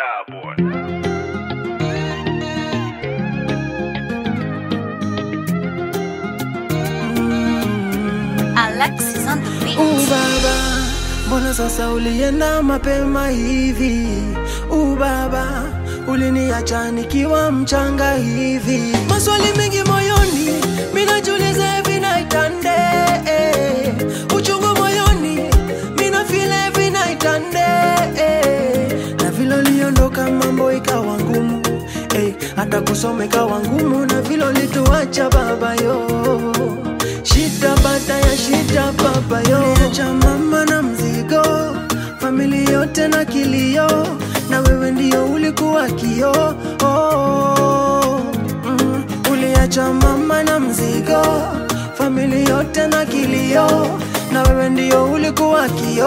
Starboy. Alexis on the beat. U baba, mbona sasa ulienda mapema hivi? U baba, uliniacha nikiwa mchanga hivi. Maswali mengi moyoni, minajiuliza hivi night and day. Uchungu moyoni, mina feel every night and day. Na vile uliondoka mambo ikawa ngumu eh, hata kusoma ikawa ngumu, na vile ulituacha baba yo shida baada ya shida baba yo Uliacha mama na mzigo famili yote na kilio na wewe ndio ulikuwa kio oh, mm. uliacha mama na mzigo famili yote na kilio na wewe ndio ulikuwa kio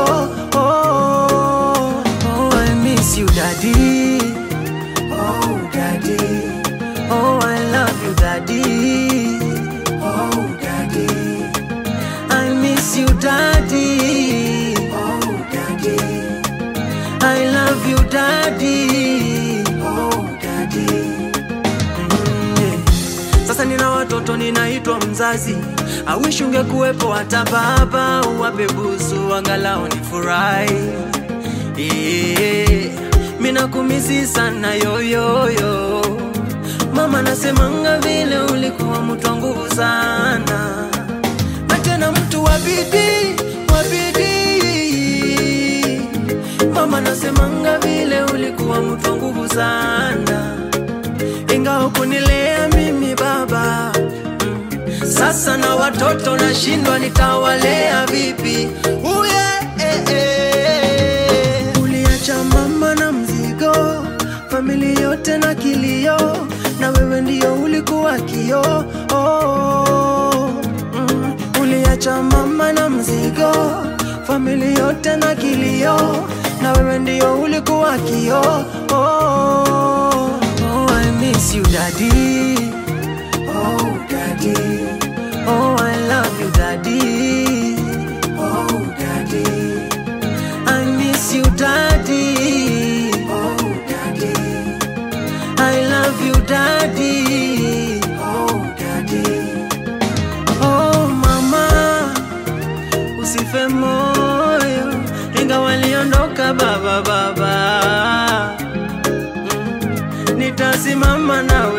oh, oh, I miss you daddy oh daddy oh I love you daddy Oh, daddy. I miss you, daddy. Oh, daddy. I love you, daddy. Oh, daddy. Mm. Sasa nina watoto ninaitwa mzazi awishi ungekuwepo hata baba uwape busu angalau ni furahi yeah. Mina kumisi sana yoyoyo Mama nasemanga vile ulikuwa mtu wa nguvu sana na tena mtu wa bidii wa bidii. Mama nasemanga vile ulikuwa mtu wa nguvu sana, ingawa kunilea mimi baba mm. Sasa na watoto nashindwa nitawalea vipi? Uye, eh, eh. Uliacha mama na mzigo, famili yote na kilio, na wewe ndio ulikuwa kio oh, mm. Uliacha mama na mzigo, famili yote na kilio, na wewe ndio ulikuwa kio oh, oh, I miss you daddy Oh, daddy. Oh, I love you, daddy. Oh, daddy. I miss you, daddy. Oh, daddy. I love you, daddy. Oh, daddy. Oh, mama, usife moyo, inga waliondoka baba baba. Mm, Nitasimama nawe